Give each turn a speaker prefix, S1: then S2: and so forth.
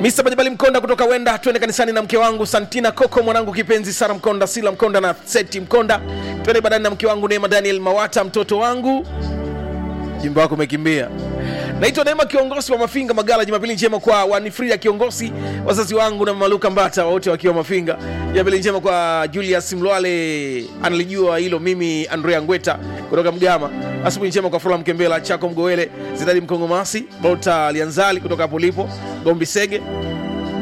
S1: Mr. Majabali Mkonda kutoka Wenda, twende kanisani na mke wangu Santina Koko, mwanangu kipenzi Sara Mkonda, Sila Mkonda na Seti Mkonda. Twende ibadani na mke wangu Neema Daniel Mawata, mtoto wangu. Jimbo wako umekimbia. Naitwa Neema kiongozi wa Mafinga Magala. Jumapili njema kwa Wanifrida kiongozi, wazazi wangu na Maluka Mbata wote wakiwa Mafinga. Jumapili njema kwa Julius Mlwale, analijua hilo. Mimi Andrea Ngweta kutoka Mgama. Asubuhi njema kwa Fula Mkembela, Chako Mgowele, Zidadi Mkongomasi, Bota Lianzali kutoka hapo ulipo, Gombi Sege